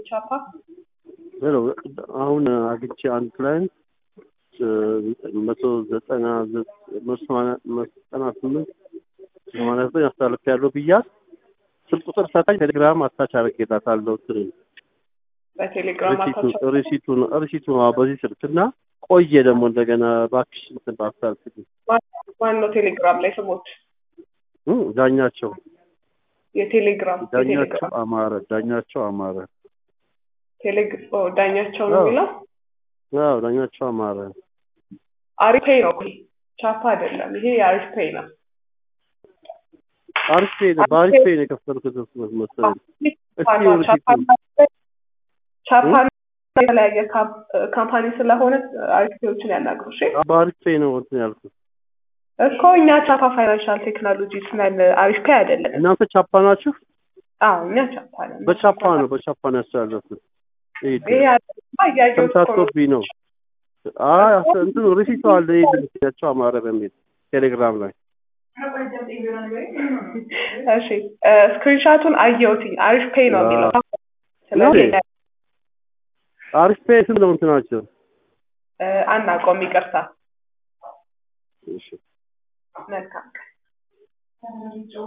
ቻፓ ሄሎ አሁን አግቼ አንድ ክላይንት መቶ ዘጠና መቶ ዘጠና ስምንት ሰማንያ ዘጠኝ አስተላልፍ ያለው ብያት ስልክ ቁጥር ሰጣኝ። ቴሌግራም አታች አድርጌላታለሁ። እንትን በቴሌግራም ሪሲቱን ሪሲቱን ሪሲቱን አዎ፣ በዚህ ስልክ እና ቆየ ደግሞ እንደገና እባክሽ እንትን ባታልፍ ማን ነው ቴሌግራም ላይ ስሞት? ዳኛቸው የቴሌግራም ዳኛቸው የቴሌግራም አማረ ዳኛቸው አማረ ቴሌግ- ኦ፣ ዳኛቸው ነው የሚለው አዎ ዳኛቸው አማረ አሪፍ ፔይ ነው። ቻፓ አይደለም ይሄ የአሪፍ ፔይ ነው። አሪፍ ፔይ ነው በአሪፍ ፔይ ነው የከፈልኩት መሰለኝ። እስኪ ቻፓ ሪሲቱን ቻፓ የተለያየ ካምፕ- ካምፓኒ ስለሆነ አሪፍ ፔዮችን ያናግሩ። እሺ በአሪፍ ፔይ ነው እንትን ያልኩት። እኮ እኛ ቻፓ ፋይናንሻል ቴክኖሎጂ ስነን አሪፍ ፔይ አይደለም። እናንተ ቻፓ ናችሁ? አዎ እኛ ቻፓ ነን። በቻፓ ነው በቻፓ ነው ያስተላለፍኩት። ይሄ ይሄ አይደለም እያየሁት እኮ ነው። ተምታቶብኝ ነው። አይ አስ- እንትኑ ሪሲቱ አለ ዳኛቸው አማረ በሚል ቴሌግራም ላይ እሺ ስክሪንሻቱን አየሁት። አሪፍ ፔይ ነው የሚለው ስለዚህ ነው። አሪፍ ፔይ ስንት ነው እንትናቸው? እ፣ አናውቀውም። ይቅርታ። እሺ መልካም ቀን